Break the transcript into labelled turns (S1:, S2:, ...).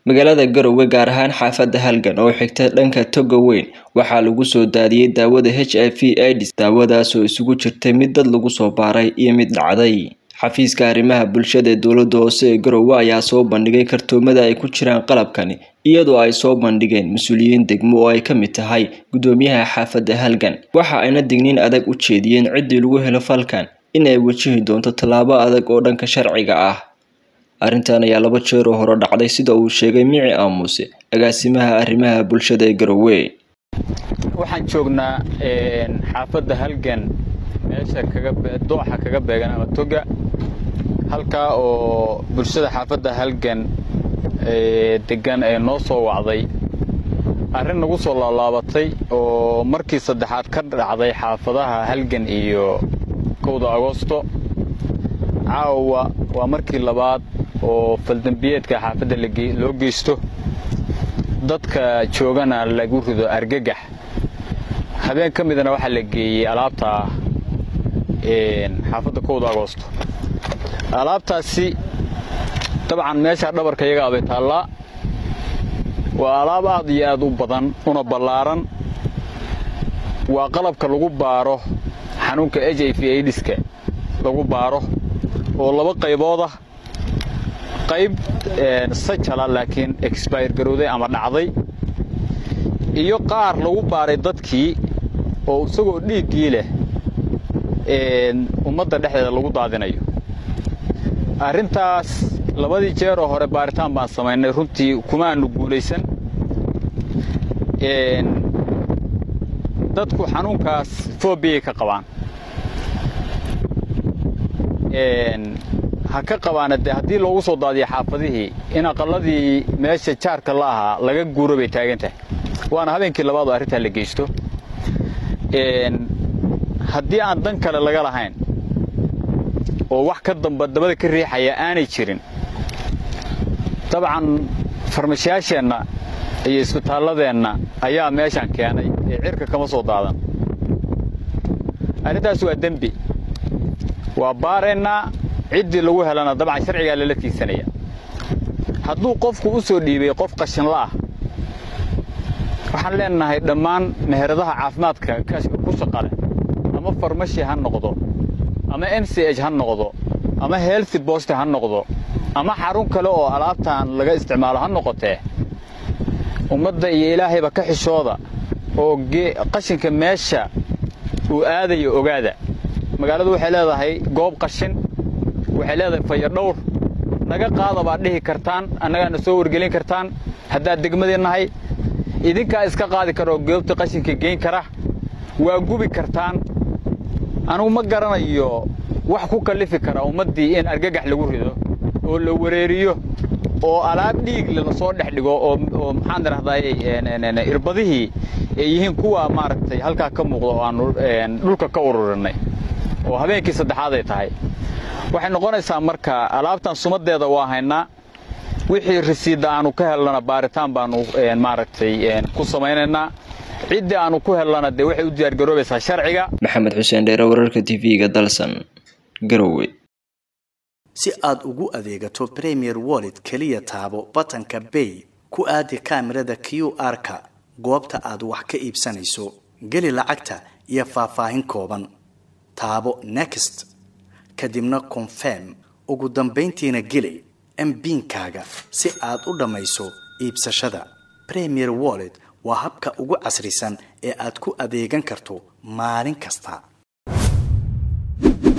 S1: magaalada garowe gaar ahaan xaafadda halgan oo xigta dhanka toga weyn waxaa lagu soo daadiyey daawada h i v ids daawadaasoo isugu jirtay mid dad lagu soo baaray iyo mid dhacday xafiiska arrimaha bulshada ee dowladda hoose ee garowe ayaa soo bandhigay kartoomada ay ku jiraan qalabkani iyadoo ay soo bandhigeen mas-uuliyiin degmo oo ay ka mid tahay guddoomiyaha xaafadda halgan waxa ayna digniin adag u jeediyeen ciddii lagu helo falkan in ay wajihi doonto tallaabo adag oo dhanka sharciga ah arrintan ayaa laba jeer oo hore dhacday sida uu sheegay mici aamuse agaasimaha arrimaha bulshada ee garowe
S2: waxaan joognaa xaafadda halgan meesha dooxa kaga beegan ama toga halkaa oo bulshada xaafadda halgan degan ee noo soo wacday arrin nagu soo laalaabatay oo markii saddexaad ka dhacday xaafadaha halgan iyo kowda agoosto caawa waa markii labaad oo faldambiyeedka xaafadda loo geysto dadka joogana lagu rido argagax habeen ka midana waxaa la geeyey alaabta xaafadda kowda agoosto alaabtaasi dabcan meesha dhabarka iyaga abay taallaa waa alaab aad iyo aad u badan una ballaaran waa qalabka lagu baaro xanuunka h i v aidiska lagu baaro oo laba qaybood ah qayb sajala laakiin exbayr garowday ama dhacday iyo qaar lagu baaray dadkii oo isagoo dhiiggii leh ummadda dhexdeeda lagu daadinayo arrintaas labadii jeeroo hore baaritaan baan samaynay runtii kuma aanu guulaysan dadku xanuunkaas foobiyay ka qabaan ha ka qabaana dee haddii loogu soo daadiyo xaafadihii in aqalladii meesha jaarka la ahaa laga guuro bay taagan tahay waana habeenkii labaadoo arrintaa la geysto haddii aan dan kale laga lahayn oo wax ka damba dabada ka riixaya aanay jirin dabcan farmashiyaasheenna iyo isbitaalladeenna ayaa meeshaan keenay ee cirka kama soo daadan arrintaas waa dembi waa baaraynaa ciddii lagu helana dabcan sharcigaa lala tiigsanaya hadduu qofku u soo dhiibay qof qashinla ah waxaan leenahay dhammaan meheradaha caafimaadka ku shaqale ama farmashi ha noqdo ama m c h ha noqdo ama healthy bost ha noqdo ama xarun kale oo alaabtan laga isticmaalo ha noqotee ummadda iyo ilaahayba ka xishooda oo qashinka meesha uu aadayo ogaada magaaladu waxay leedahay goob qashin waxay leedahay fayadhowr naga qaada baad dhihi kartaan annagaana soo wargelin kartaan haddaad degmadii nahay idinkaa iska qaadi kara oo goobta qashinka geyn kara waa gubi kartaan anugu ma garanayo wax ku kallifi kara ummaddii in argagax lagu rido oo la wareeriyo oo alaab dhiigle lasoo dhex dhigo oo maxaan idhahdaayey irbadihii ay yihiin kuwa maaragtay halkaa ka muuqda oo aanu dhulka ka ururinay oo habeenkii saddexaad ay tahay waxay noqonaysaa marka alaabtan sumaddeeda waa haynaa wixii risiidda aanu ka helnana baaritaan baanu maaragtay ku samaynaynaa ciddii aanu ku helnana dee waxay u diyaargaroobaysaa sharciga
S1: maxamed xuseen dheere wararka t v-ga dalsan garowe
S3: si aad ugu adeegato premier wallet keliya taabo batanka bay ku aadi kaamirada q r-ka goobta aad wax ka iibsanayso geli lacagta iyo faahfaahin kooban taabo next kadibna confirm ugu dambayntiina geli mbiinkaaga si aad u dhammayso iibsashada premier wallet waa habka ugu casrisan ee aad ku adeegan karto maalin kasta